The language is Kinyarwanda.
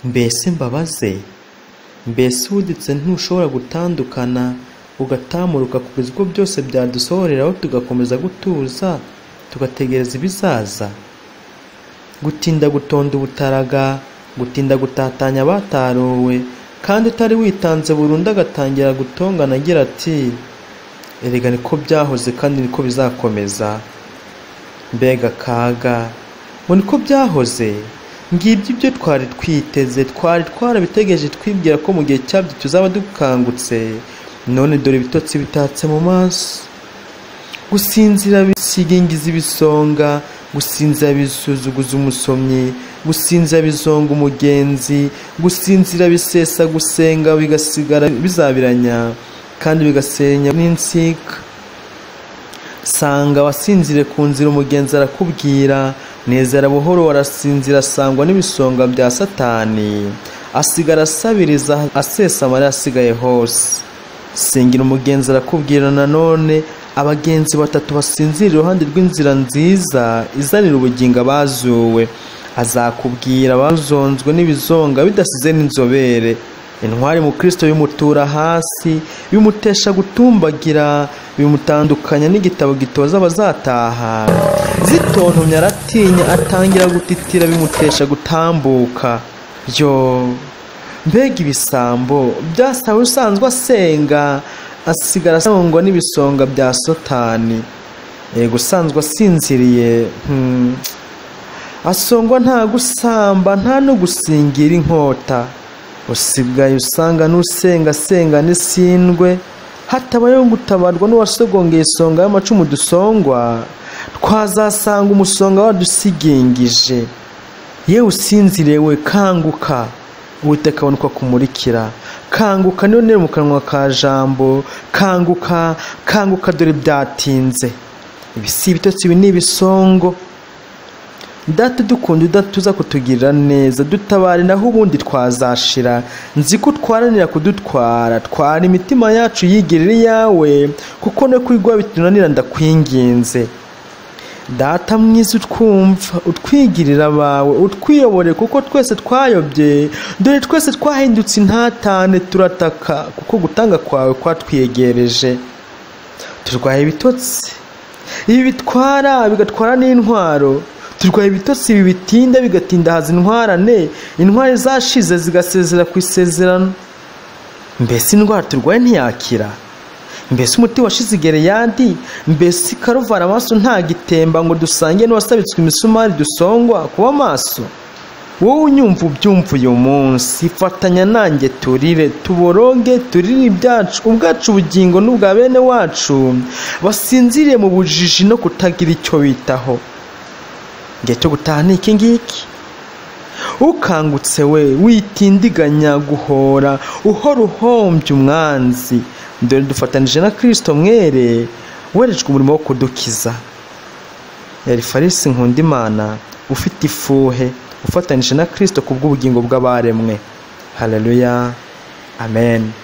Mbese mbabaze mbese wuditse ntushobora gutandukana ugatamuruka ku bigo byose byadusohoreraho tugakomeza gutuza tugategereza ibizaza gutinda gutonda ubutaraga gutinda gutatanya abatarowe kandi utari witanze burundu agatangira gutongana agira ati erega niko byahoze kandi niko bizakomeza mbega akaga ngo niko byahoze ngibyo ibyo twari twiteze twari twarabitegereje twibwira ko mu gihe cyabyo tuzaba dukangutse none dore ibitotsi bitatse mu maso gusinzira bisigingiza ibisonga gusinzira bisuzuguza umusomyi gusinzira bizonga umugenzi gusinzira bisesa gusenga bigasigara bizabiranya kandi bigasenya n'insika sanga wasinzire ku nzira umugenzi arakubwira nezera buhoro warasinzira asangwa n'ibisonga bya satani asigara asabiriza asesa amarira asigaye hose singira umugenzi arakubwira nanone abagenzi batatu basinzira iruhande rw'inzira nziza izanira ubugingo abazuwe azakubwira abazonzwe n'ibizonga bidasize n'inzobere intwari mu kirisito bimutura hasi bimutesha gutumbagira bimutandukanya n'igitabo gitoza abazataha zitontomye aratinya atangira gutitira bimutesha gutambuka yo mbega ibisambo byasawe usanzwe asenga asigara asangwa n'ibisonga bya sotani yego usanzwe asinziriye asongwa nta gusamba nta no gusingira inkota usigaye usanga n'usengasenga n'isindwe hatabayeho gutabarwa n'uwasogongeye isonga y'amacumu dusongwa twazasanga umusonga wadusigingije yewe usinzirewe kanguka uwiteka abona uko akumurikira kanguka niyo ntera mu kanwa ka jambo kanguka kanguka dore byatinze ibi si ibitotsi ibi ni ibisongo data dukunda udatuza kutugirira neza dutabare naho ubundi twazashira nzi ko utwaranira kudutwara twara imitima yacu yigirira iyawe kuko no kwigwa bitunanira ndakwinginze data mwiza utwumva utwigirira abawe utwiyobore kuko twese twayobye dore twese twahindutse intatane turataka kuko gutanga kwawe kwatwiyegereje turwaye ibitotsi ibi bitwara bigatwara n'intwaro turwaye ibitotsi ibi bitinda bigatindahaza intwarane intwari zashize zigasezera ku isezerano mbese indwara turwaye ntiyakira mbese umuti washize igereyandi mbese ikaruvara amaso ntagitemba ngo dusange n'uwasabitswe imisumari dusongwa kuba amaso wowe unyumva ubyumva uyu munsi fatanya nanjye turire tuboroge turire ibyacu ubwacu ubugingo n'ubwa bene wacu basinziriye mu bujiji no kutagira icyo bitaho igihe cyo gutaha ni iki ngiki ukangutse we witindiganya guhora uhora uhombye umwanzi dore dufatanije na kirisito mwere werejwe umurimo wo kudukiza yari farisi nkunda imana ufite ifuhe ufatanije na kirisito ku bw'ubugingo bw'abaremwe hareruya amen